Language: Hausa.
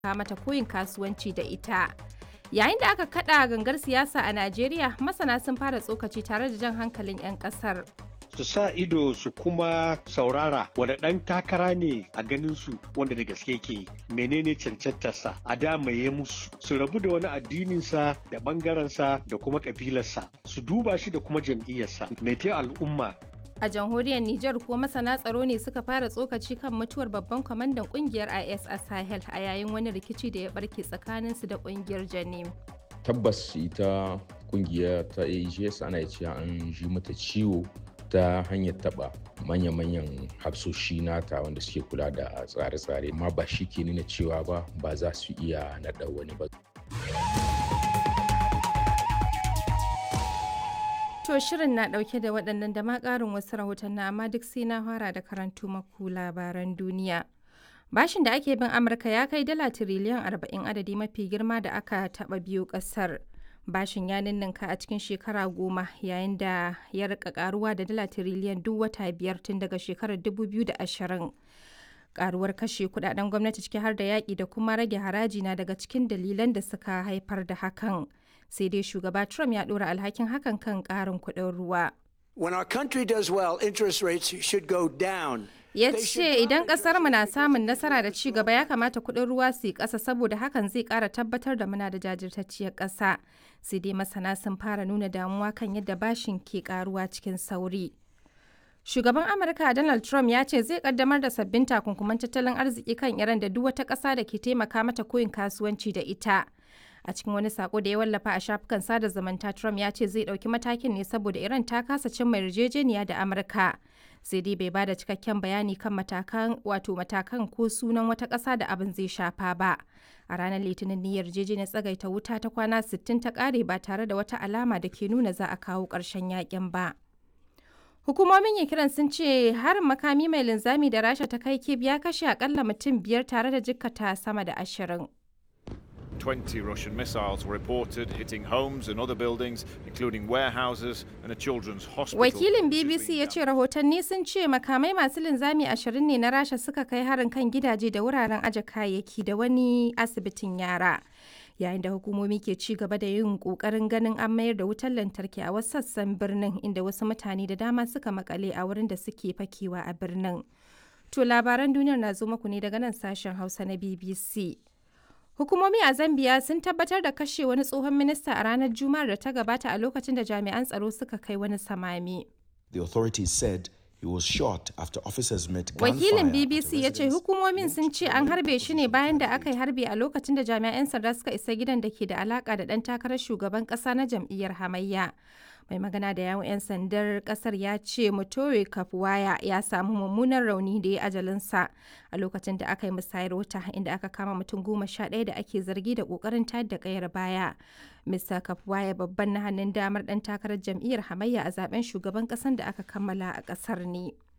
mata koyin kasuwanci da ita. Yayin da aka kada gangar siyasa a Najeriya, masana sun fara tsokaci tare da jan hankalin 'yan kasar. su sa ido su kuma saurara wanda ɗan takara ne a ganin su wanda da gaske ke menene cancantarsa a damaye musu su rabu da wani addininsa da ɓangarensa da kuma ƙabilarsa su duba shi da kuma jam'iyyarsa mai al'umma A jamhuriyar Nijar kuwa masana tsaro ne suka fara tsokaci kan mutuwar babban kwamandan kungiyar IS a Sahel a yayin wani rikici da ya barke tsakaninsu da kungiyar Janim. Tabbas ita kungiya ta AGS ana cewa an ji mata ciwo ta hanyar taba manya-manyan hafsoshi nata wanda suke kula da tsare-tsare amma ba shi ke nuna cewa ba ba za su iya naɗa wani ba. To shirin na ɗauke da waɗannan da ma ƙarin wasu rahoton na amma duk sai na fara da karantu maku labaran duniya. Bashin da ake bin Amurka ya kai dala tiriliyan arba'in adadi mafi girma da aka taɓa biyu ƙasar. bashin ya ninninka a cikin shekara goma yayin da ya rika karuwa da dala tiriliyan duk wata biyar tun daga shekarar 2020 karuwar kashe kudaden gwamnati ciki har da yaƙi da kuma rage haraji na daga cikin dalilan da suka haifar da hakan sai dai shugaba trump ya ɗora alhakin hakan kan ƙarin kuɗin ruwa When our country does well, interest rates should go down. ya ce idan mu na samun nasara da ci gaba ya kamata kuɗin ruwa su yi ƙasa saboda hakan zai ƙara tabbatar da muna da jajirtacciyar ƙasa sai dai masana sun fara nuna damuwa kan yadda bashin ke ƙaruwa cikin sauri shugaban amurka donald trump ya ce zai kaddamar da sabbin takunkuman tattalin arziki kan iran da duk wata ƙasa da ke taimaka mata koyin kasuwanci da ita a cikin wani sako da ya wallafa a shafukan sada zumunta trump ya ce zai ɗauki matakin ne saboda iran ta kasa cimma yarjejeniya da amurka sai dai bai bada cikakken bayani kan matakan wato matakan ko sunan wata ƙasa da abin zai shafa ba a ranar litinin ne yarjejeniyar tsagaita wuta ta kwana 60 ta ƙare ba tare da wata alama da ke nuna za a kawo ƙarshen yakin ba hukumomin kiran sun ce harin makami mai linzami da rasha ta kai kib ya kashe akalla mutum biyar tare da jikkata sama da ashirin 20 Russian missiles were reported hitting homes and other buildings, including warehouses and a children's hospital. Wakilin BBC ya ce rahotanni sun ce makamai masu linzami ashirin ne na Rasha suka kai harin kan gidaje da wuraren aje kayayyaki da wani asibitin yara. Yayin da hukumomi ke ci gaba da yin kokarin ganin an mayar da wutar lantarki a wasu sassan birnin inda wasu mutane da dama suka makale a wurin da suke fakewa a birnin. To labaran duniyar na zo muku ne daga nan sashen Hausa na BBC. Hukumomi a Zambia sun tabbatar da kashe wani tsohon minista a ranar Juma'ar da ta gabata a lokacin da jami'an tsaro suka kai wani samami. The authorities said he was shot after officers met Wakilin BBC ya ce hukumomin sun ce an harbe shi ne bayan da aka yi harbe a lokacin da jami'an sanda suka isa gidan da ke da alaka da ɗan takarar shugaban ƙasa na jam'iyyar hamayya. mai magana da yawon 'yan sandar kasar ya ce mutore kafuwaya ya samu mummunan rauni da ya ajalinsa a lokacin da aka yi musayar wuta inda aka kama mutum goma sha ɗaya da ake zargi da ƙoƙarin tayar da ƙayar baya mr kafuwaya babban na hannun damar ɗan takarar jam'iyyar hamayya a zaben shugaban ƙasar da aka kammala a ƙasar ne